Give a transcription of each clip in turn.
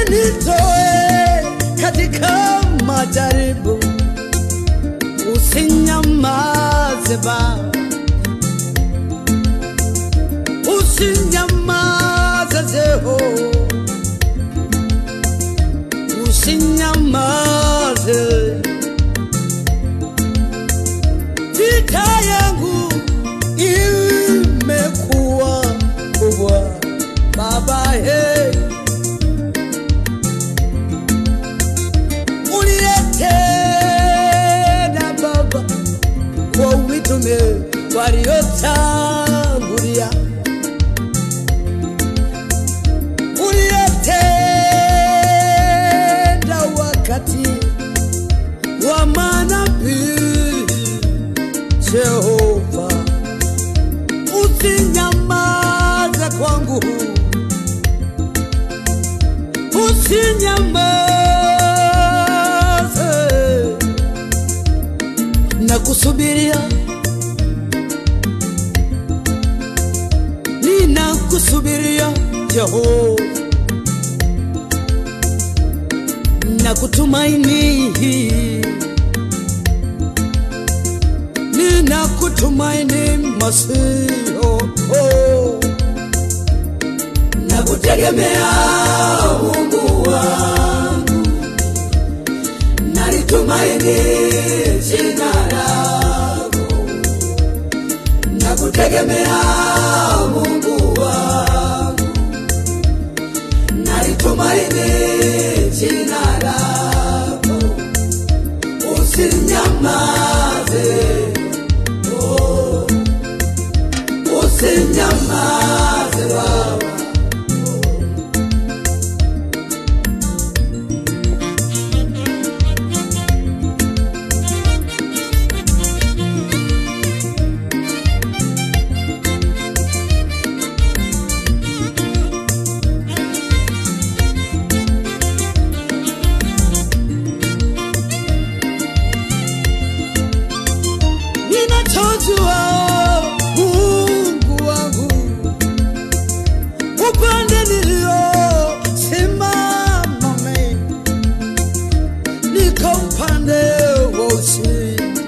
usinitoe katika majaribu, usinyamaze Baba, usinyamaze Jehova, usinyamaze. Vita yangu imekuwa kubwa Baba, hey. uliyetenda Baba kwa mitume waliotangulia, uliyetenda wakati wa manabii Jehova, usinyamaze kwangu, usinyamaze na kusubiria, ninakusubiria Jehova na kutumaini, ninakutumaini Masihi, oh, oh. na kutegemea Mungu wangu, nalitumaini jina lako, na kutegemea Mungu wangu, nalitumaini jina lako, usinyamaze, oh, usinyamaze Baba. ninachojua Mungu wangu, upande nilio simama mimi, niko upande wa ushindi.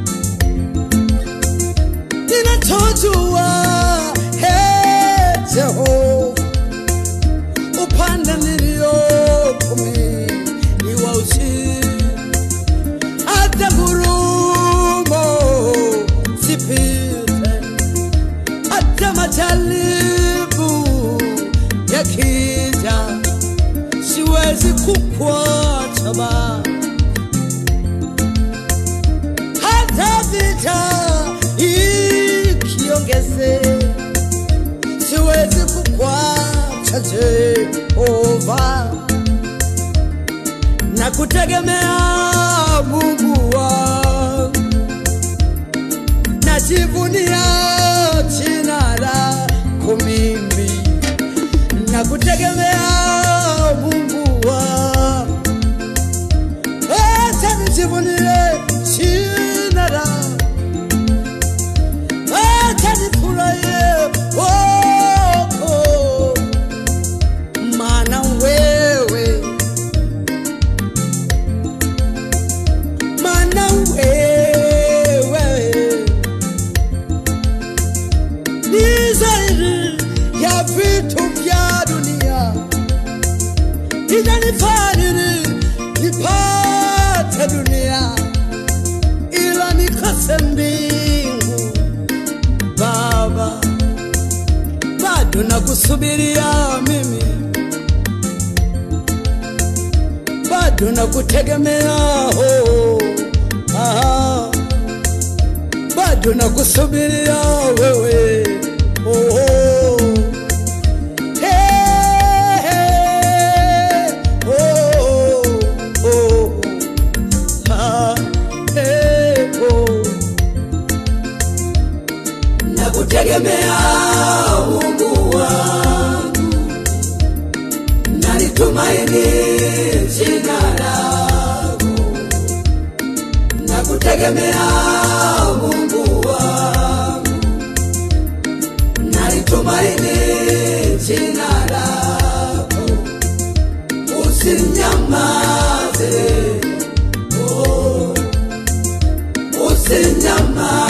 Ninachojua hey, Jehova, upande nilio mimi ni wa ushindi hata ngurumo zipite, hata majaribu yakija, siwezi kukuacha Baba, hata vita ikiongeze, siwezi kukuacha Jehova na kutegemea Mungu wangu, najivunia jina lako mimi, na kutegemea Mungu wangu, acha nijivunie jina lako, acha nifurahie wako, maana wewe maana wewe ni zaidi ya vitu vya dunia. Inanifaa nini nipate dunia ila nikose mbingu? Baba, bado nakusubiria mimi, bado nakutegemea oh, ah, bado nakusubiria wewe oh, oh. Hey, hey, oh, oh, ah, hey, oh. Nakutegemea Mungu wangu, nalitumaini jina lako, nakutegemea Mungu wangu, nalitumaini jina lako, usinyamaze, oh, usinyamaze.